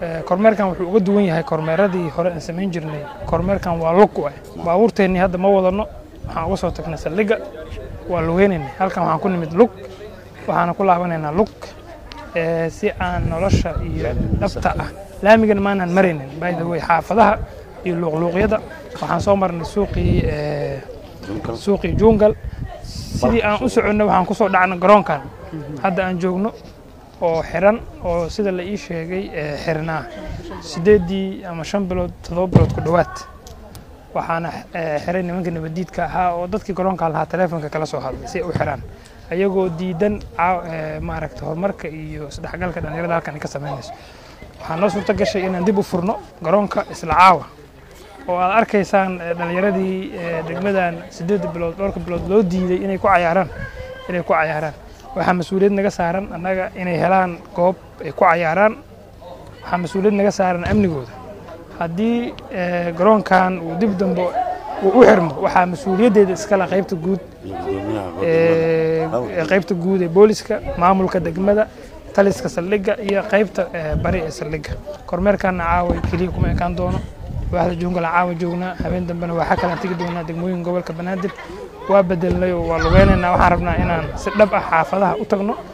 kormeerkan wuxuu uga duwan yahay kormeeradii hore aan samayn jirnay kormeerkan waa lug u ah baabuurteennii hadda ma wadano waxaan uga soo tagnay saldhigga waa lugeynaynay halkan waxaan ku nimid lug waxaana ku laabanaynaa lug si aan nolosha iyo dhabta ah laamigana maanaan maraynin by the way xaafadaha iyo luuqluuqyada waxaan soo marnay suuqii suuqii jungal sidii aan u soconno waxaan kusoo dhacnay garoonkan hadda aan joogno oo xiran oo sida la ii sheegay xirnaa sideeddii ama shan bilood toddoba bilood ku dhowaad waxaana xiray nimanka nabadiidka ahaa oo dadkii garoonka lahaa taleefonka kala soo hadlay si ay u xiraan ayagoo diidan maaragta horumarka iyo isdhexgalka dhallinyarada halkan ay ka samaynayso waxaa noo suurto gashay inaan dib u furno garoonka isla caawa oo aad arkaysaan dhallinyaradii degmadan siddeed bilood dhowrka bilood loo diiday inay ku cayaaraan inay ku cayaaraan waxaa mas-uuliyad naga saaran annaga inay helaan goob ay ku cayaaraan waxaa mas-uuliyad naga saaran amnigooda haddii garoonkan uu dib dambe uu u xirmo waxaa mas-uuliyaddeeda iskale qaybta guud qaybta guud ee booliska maamulka degmada taliska saldhigga iyo qaybta bari ee saldhigga kormeerkanna caawa keliya kuma ekaan doono waaxda juungala caawa joognaa habeen dambena waxaa kalaan tegi doonaa degmooyinka gobolka banaadir waa bedelnay oo waa lugeynaynaa waxaan rabnaa inaan si dhab ah xaafadaha u tagno